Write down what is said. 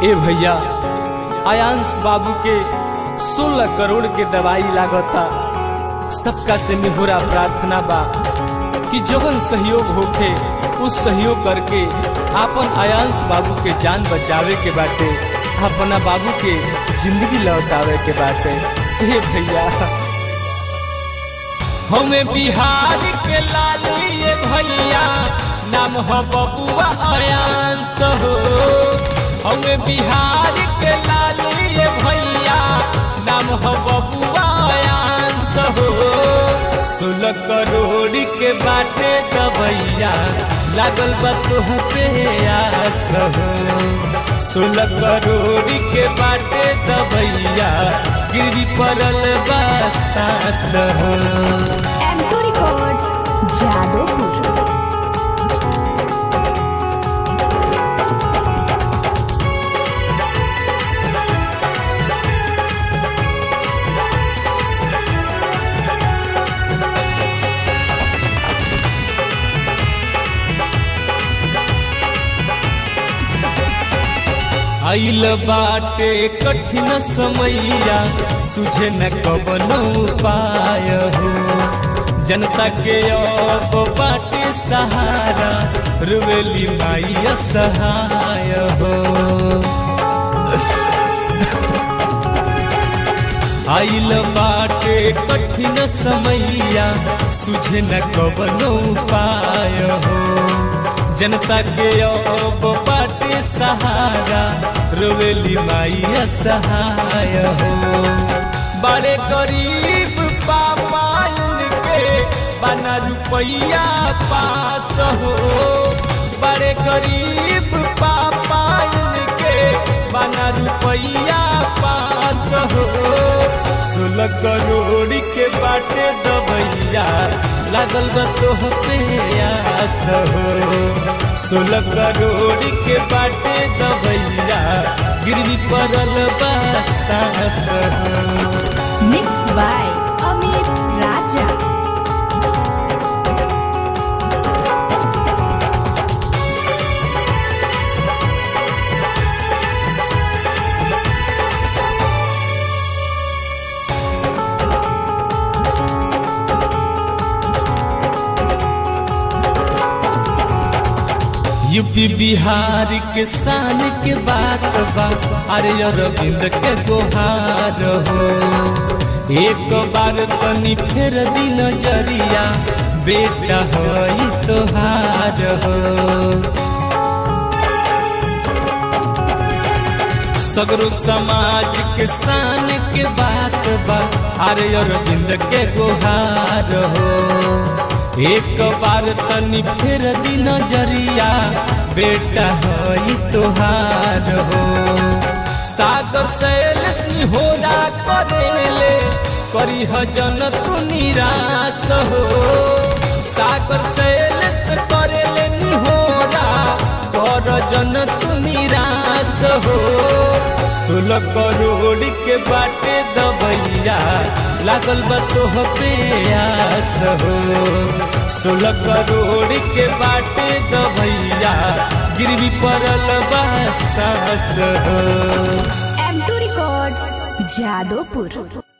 ए भैया आयांश बाबू के 16 करोड़ के दवाई लागता सबका से निहुरा प्रार्थना बा कि जवन सहयोग होखे उस सहयोग करके आपन आयांश बाबू के जान बचावे के बाटे अपना बाबू के जिंदगी लौटावे के बाटे हे भैया हमें बिहार के लाली ये भैया नाम हो बबुआ आयांश हो हमें बिहार के लाली ये भैया नाम हो बबुआ आयांश हो सोलह करोड़ के बाटे दबैया लागल बा तुह पे आस हो सोलह करोड़ के बाटे दबैया गिरी पड़ल बा सास हो एंटो रिकॉर्ड जादवपुर आइल बाटे कठिन समैया सुझे न कवन उपाय हो जनता के अब बाटे सहारा रुवेली माई सहाय हो आइल बाटे कठिन समैया सुझे न कवन उपाय हो जनता के अब बाटे सहारा रोवेली माई सहाय हो बड़े गरीब पापायन के बना रुपैया पास हो बड़े गरीब पापायन के बना रुपैया पास हो सोलह करोड़ के बाटे दबैया लागल बा तोह पे आस हो सोलह करोड़ के बाटे दबैया गिरवी पड़ल बा सास हो mix by Amit Raja UP Bihar के शान के बात बा अरे अरविंद के गोहार हो एक बार तनी फेर दी नजरिया बेटा हो तोहार हो सगरो समाज के शान के बात बा अरे अरविंद के गोहार हो एक बार तनी फिर दी नजरिया बेटा हो तोहार हो सागर सैल हो करेले करी जन तू निराश हो सागर सैल करेले निहोरा कर जन तू निराश हो सोलह करोड़ के बाटे दबैया लागल बा तोह पे आस हो सोलह करोड़ के बाटे दबैया गिरवी पड़ल बा सास हो एंटो रिकॉर्ड जादवपुर